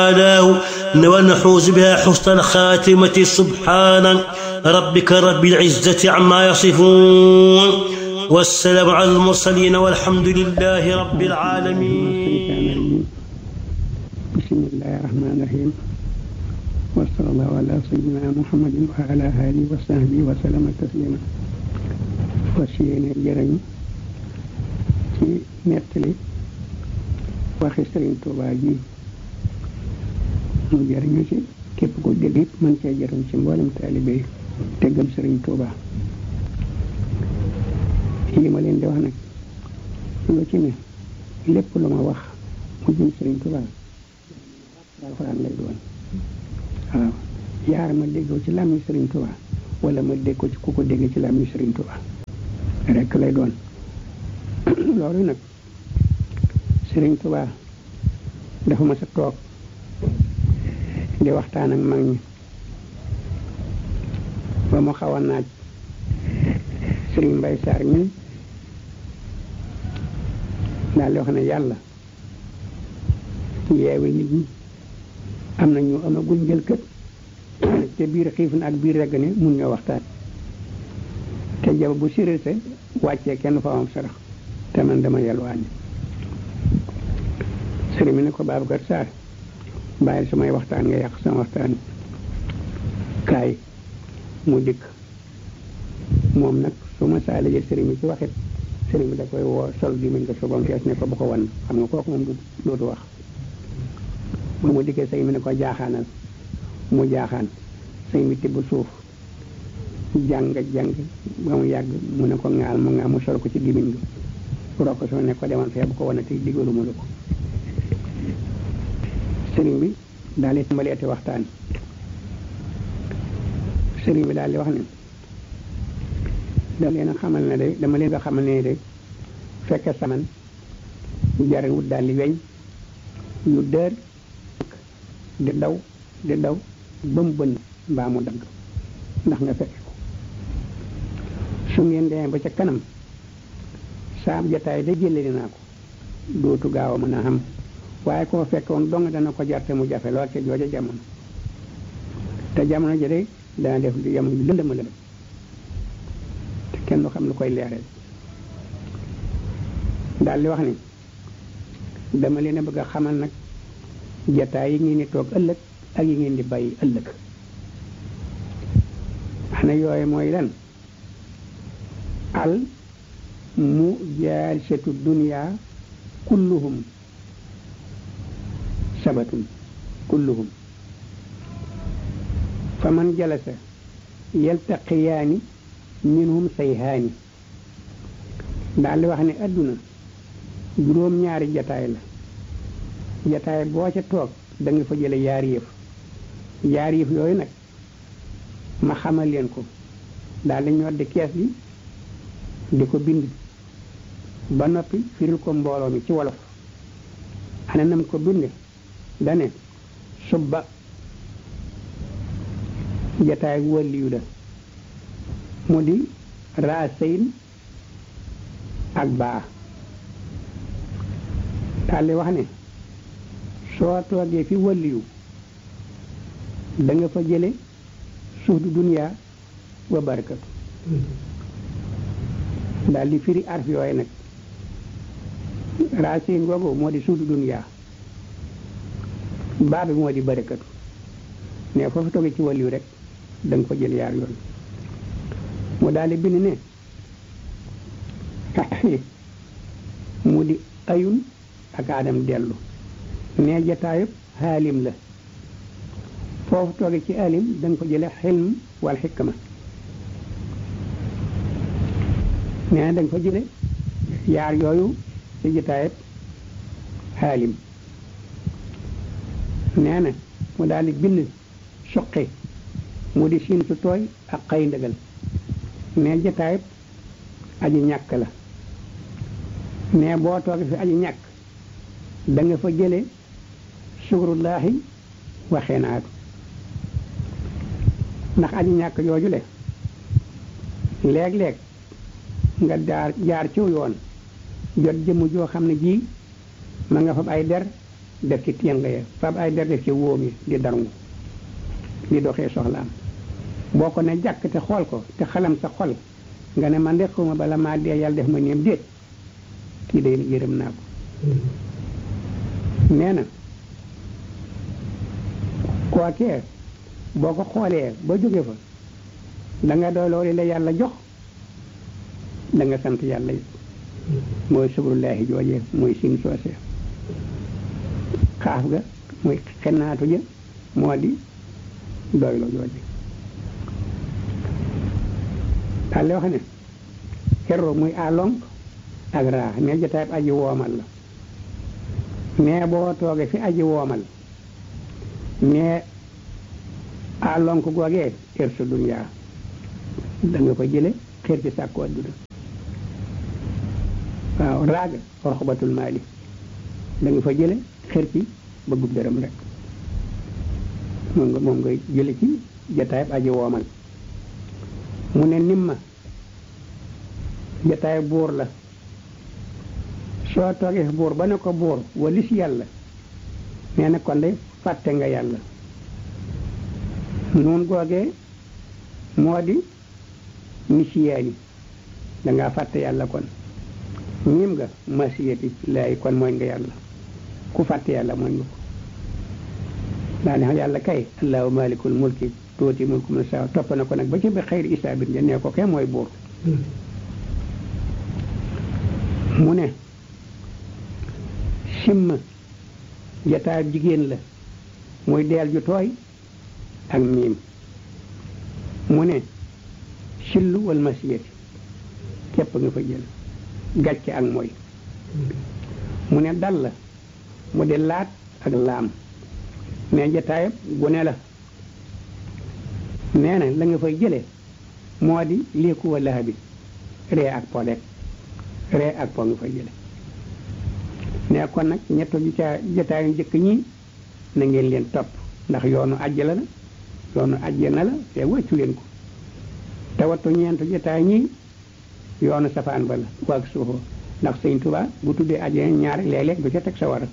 ونحوز بها حسن الخاتمة سبحان ربك رب العزة عما يصفون والسلام على المرسلين والحمد لله رب العالمين بسم الله الرحمن الرحيم وصلى الله على سيدنا محمد وعلى آله وصحبه وسلم تسليما وسينا جرم ci nettali waxi Sëriñ Tuubaa ji mu jëriñu ci képp ko dégg it mën cee jëriñ ci mboolem taalibe yi te gëm Sëriñ Tuubaa yi ma leen di wax nag lu ci ne lépp lu ma wax mu jëm Sëriñ Tuubaa alxuraan lay doon waaw yaar ma déggoo ci làmmiñ Sëriñ Tuubaa wala ma dégg ko ci ku ko dégg ci làmmiñ Sëriñ Tuubaa rekk lay doon loolu nag Sëriñ Tuubaa dafa ma sa toog di waxtaan ak mag ñi ba mu xaw a naaj Sëriñ Mbay Saar ñun daal di wax ne yàlla yeewi nit ñi am na ñu amagul njël kët te biir xiif na ak biir regg ne mun ñoo waxtaan te jaba bu sirite wàccee kenn fa am sarax te man dama yelwaani sëriñ mi ne ko Babacar Sarr bàyyi samay waxtaan nga yàq sama waxtaan kaay mu dikk moom nag su ma saa jël sëriñ bi ci waxit sëriñ bi da koy woo sol gi mañ ko sobam fees ne ko bu ko wan xam nga kooku moom du dootu wax ba mu dikkee sëriñ bi ne ko jaaxaanal mu jaaxaan sëriñ bi tibb suuf jàng jàng ba mu yàgg mu ne ko ŋaal mu ŋaal mu sol ko ci gimiñ gi rokk soo ne ko demal fee bu ko wane te digaluma la ko sëriñ bi daal di tàmbaleeti waxtaan sëriñ bi daal di wax ne dama leen a xamal ne de dama leen a xamal ne de fekke saman jar wut daal di weñ yu dër di daw di daw ba mu bënn mbaa mu dagg ndax nga fekke ko su ngeen demee ba ca kanam saam jataay da jële naa ko dootu gaaw a mën a xam waaye koo fekkoon dong dana ko jarte mu jafe lool ca jooja jamono te jamono ji de dana def di jamono bi lëndëma lëndëm te kenn du xam lu koy leeral daal di wax ni dama leen a bëgg a xamal nag jataay yi ngeen di toog ëllëg ak yi ngeen di bàyyi ëllëg xana yooyu mooy lan al mu jaarisatu dunia kulluhum sabatun kulluhum fa man jalasa yaltaqiyaani minhum sayhaani daal di wax ne adduna juróom ñaari jataay la jataay boo ca toog da nga fa jële yaari yëf yaari yëf yooyu nag ma xamal leen ko daal di ñoddi kees gi di ko bind ba noppi firil ko mbooloo mi ci wolof ana nam ko binde dane subba jataay wàlliyu la mu di raasayn ak baa daal di wax ne soo toogee fi wàlliyu da nga fa jële suuf du duniyaa wa barakatu daal di firi arf yooyu nag racine googu moo di suudu duniyaa baa bi moo di barakatu ne foofu toogee ci wàlliyu rek da nga ko jël yaar yooyu mu daal di bind ne mu di ayun ak aadam dellu ne jataayub xaalim la foofu toogee ci alim da nga ko jële xilm wal xikma nee na da nga fa jële yaar yooyu ci jataayub xaalim nee na mu daal di bind suqi mu di siin su tooy ak xëy ndëgal ne jataayub aji ñàkk la ne boo toogee fi aji ñàkk da nga fa jële sukurullaahi waxee naatu ndax aji ñàkk jooju le léeg-léeg nga jaar jaar ciw yoon jot jëmm joo xam ne ji ma nga fa ay der def ci téng ya fab ay der def ci wóom yi di darngu di doxee soxlaam boo ko ne jàkk te xool ko te xalam sa xol nga ne man de xuma bala maa dee yàlla def ma néem déet kii day yërëm naa ko nee na kookee boo ko xoolee ba jóge fa da nga doy loolu la yàlla jox da nga sant yàlla yi mooy subrullaahi joojee mooy sin soosee xaaf ga muy xennaatu ja moo di doylo jooje daal di wax ne xerro muy alonk ak raa ne jotaay aji woomal la mais boo toogee fi aji woomal mais alonk googee xer sa duniyaa da nga fa jële xer ci sàkku adduna waaw raaga roxbatul maali da nga fa jële xer ci bëggub dërëm rek moom nga moom ngay jële ci jataayab aji woomal mu ne nimma jataay buur la soo toogee fi buur ba ne ko buur walis yàlla nee na kon de fàtte nga yàlla noon googee moo di nisiyaani dangaa fàtte yàlla kon ñim nga masiyati laay kon mooy nga yàlla ku fàtte yàlla mooy nga ko daa ne yàlla kay allahu malikul mulki tuuti mulku man saa topp na ko nag ba ci ba xayri isaabit ja nee ko kay mooy buur mu ne simma jataayab jigéen la muy deel ju tooy ak miim mu ne sillu wal masiyati képp nga fa jël gàcce ak mooy mu ne dal la mu di laat ak laam mais jataayab gune la nee na la nga fay jële moo di léeku wa laxa bi ree ak po rek ree ak po nga fay jële ne kon nag ñetto ji ca jataayu njëkk ñi na ngeen leen topp ndax yoonu àjjala la yoonu àjjana la te wàccu leen ko te wattu ñeentu jataay ñi yoonu safaan ba la waag suufoo ndax sëñ Tuubaa bu tuddee àjjana ñaari léeg-léeg du ca teg sa war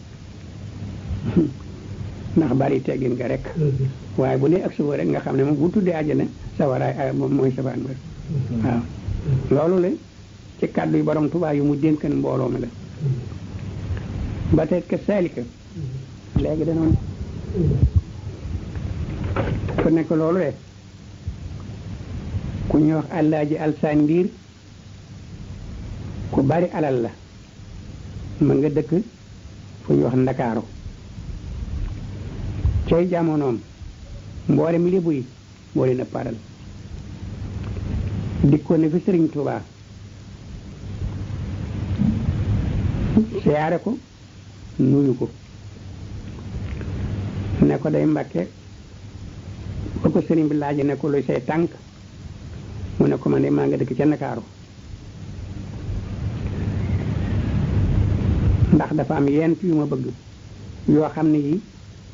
ndax bari teggin nga rek waaye bu dee ak suba rek nga xam ne moom bu tuddee àjjana sawaraay moom mooy safaan ba waaw loolu la ci kàddu yi borom Tuubaa yu mu dénkan mbooloo mi la ba tey ke saalika léegi danoon ku nekk loolu de ku ñuy wax àllaaji alsaan ndiir ku bari alal la ma nga dëkk fu ñuy wax ndakaaru cay jamonoom mboolem lébu yi moo leen a paral dikkoon na fi sëriñ Tuubaa siyaare ko nuyu ko ne ko day mbàkke ba ko sëriñ bi laaj ne ko luy say tànk mu ne ko man de maa nga dëkk ca Ndakaaru ndax dafa am yent yu ma bëgg yoo xam ne yi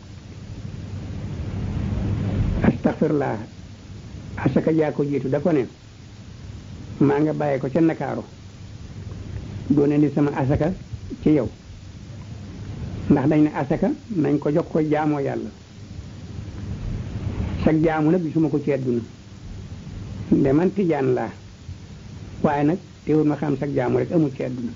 astaxfirlaa asaka jaa ko jiitu da ko ne maa nga bàyyee ko ca Ndakaaru doone ni sama asaka ci yow ndax dañ ne asaka nañ ko jox ko jaamoo yàlla sag jaamu nag gisuma ko ci àdduna nde man tijaan laa waaye nag teewul ma xam sag jaamu rek amul ci àdduna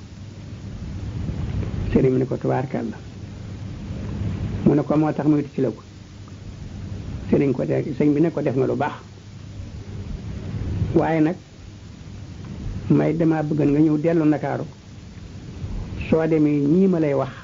sëriñ mi ne ko tubaarkàlla mu ne ko moo tax muy ci la ko sëriñ ko de sëñ bi ne ko def nga lu baax waaye nag may dama bëgg nga ñëw dellu ndakaaru soo demee ñii ma lay wax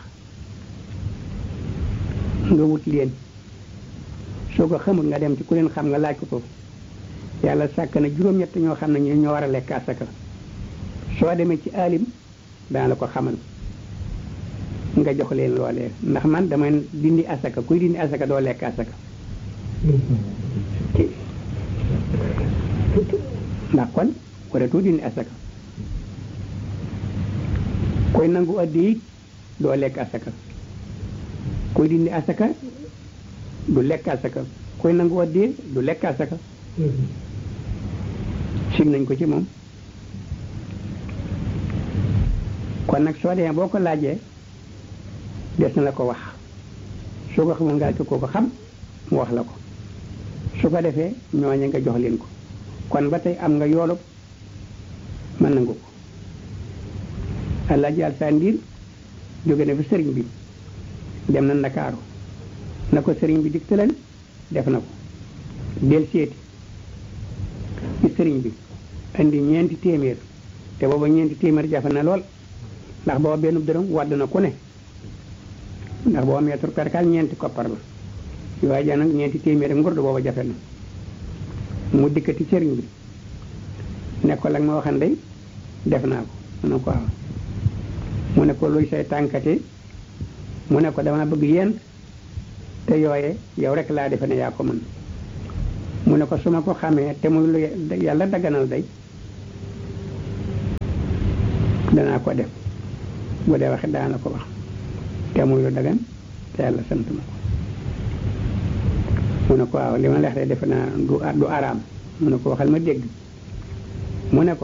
nga wut leen soo ko xamul nga dem ci ku leen xam nga laaj ko ko yàlla sàkk na juróom-ñett ñoo xam ne ñu ñoo war a lekk asaka soo demee ci alim dana la ko xamal nga jox leen loolee ndax man dama dindi asaka kuy dindi asaka doo lekk asaka ndax kon waratu dindi asaka koy nangu addi it doo lekk asaka koy dindi asaka du lekk asaka koy nangu addi du lekk asaka sim nañ ko ci moom kon nag soo demee boo ko laajee des na la ko wax soo ko xamul nga ci koo ko xam mu wax la ko su ko defee ñooñe nga jox leen ko kon ba tey am nga yoolub mën na nga ko Alaaji Alsaan Ndiir jóge na fi sëriñ bi dem na Ndakaaru na ko sëriñ bi digtaleen def na ko del seeti ci sëriñ bi indi ñeenti téeméer te booba ñeenti téeméer jafe na lool ndax booba benn dërëm wadd na ku ne ndax booba mètre perkal ñeenti koppar la waaye ja nag ñeenti téeméer ak ngurdu booba jafe na mu dikkati sëriñ bi ne ko la nga ma waxan day def naa ko mu ne ko waaw mu ne ko luy say tànkate mu ne ko dama bëgg yent te yooye yow rek laa defe ne yaa ko mën mu ne ko su ma ko xamee te muy lu yàlla dagganal day danaa ko def bu dee waxe daana ko wax te muy lu dagan te yàlla sant ma ko mu ne ko waaw li ma leex de defe naa du du araam mu ne ko waxal ma dégg mu ne ko